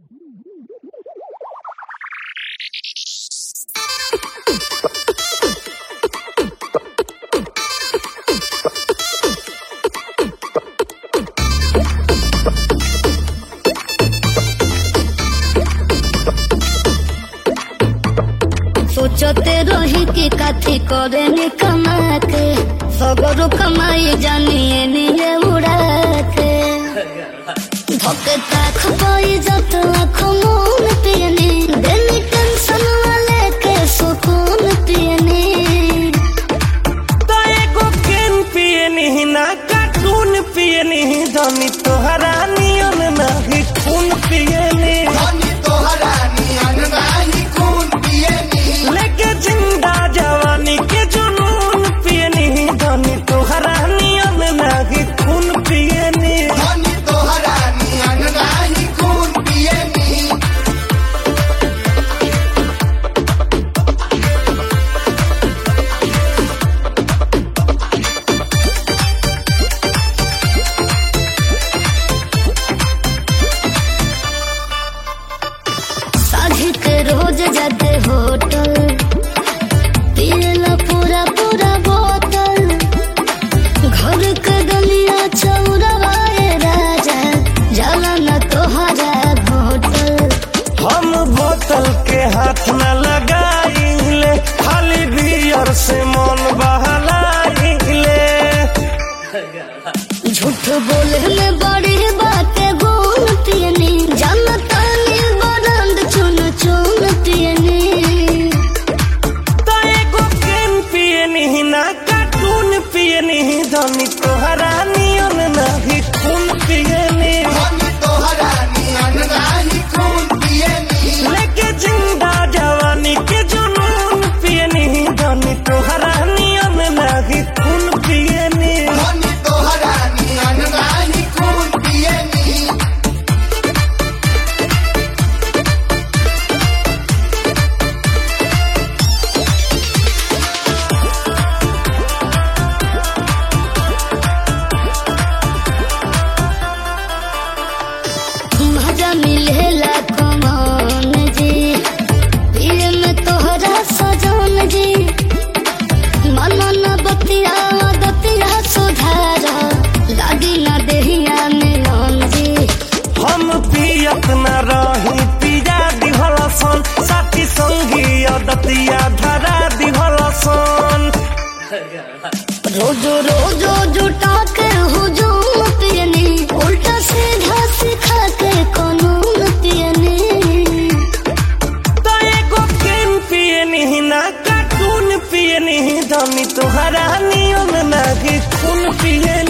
सोचते रही कि काथी करे नी कमा के सगरो कमाई जानिए निये उड़ा के धोके ताख पाई जत लाख मून पियनी देनी टेंशन वाले के सुकून पियनी तो एगो केन पियनी ना कार्टून पियनी धनी तोहरा नियन नाही खून पियनी धनी तोहरा नियन नाही खून पियनी लेके जिंदा जवानी के जुनून पियनी धनी तोहरा नियन नाही खून पियनी धनी तोहरा नियन नाही खून पियनी साझी के रोज जाते होटल पियला पूरा पूरा बोतल घर के गलिया चौरावाए राजा जाला न तोहरा होटल हम बोतल के हाथ न लगाइले खाली बियर से मन बहलाइले झूठ बोले में बड़ी बातें गुण पियनी जानता नी बरंद चुन चुन पियनी तो एगो केन पियनी ना कार्टून पियनी धनी तोहरा नियन नाही खून पियनी धनी तोहरा नियन नाही खून पियनी लेके जिंदा जवानी के जुनून पियनी धनी तोहरा नियन नाही खून पियनी धनी तोहरा नियन नाही खून पियनी मजा मिलेला कमान जी पिए में तोहरा सजन जी मन न बतिया बतिया सुधार लागी न देहिया मिलन जी हम पियत न रही पिया दिहलसन साथी संगी अदतिया धरा दिहलसन रोज रोज जुटा के हुजूम पियनी उल्टा सीधा सिखा के कानून पियनी तो एगो केन पियनी ना कार्टून पियनी धनी तोहरा नियन नाही खून पियनी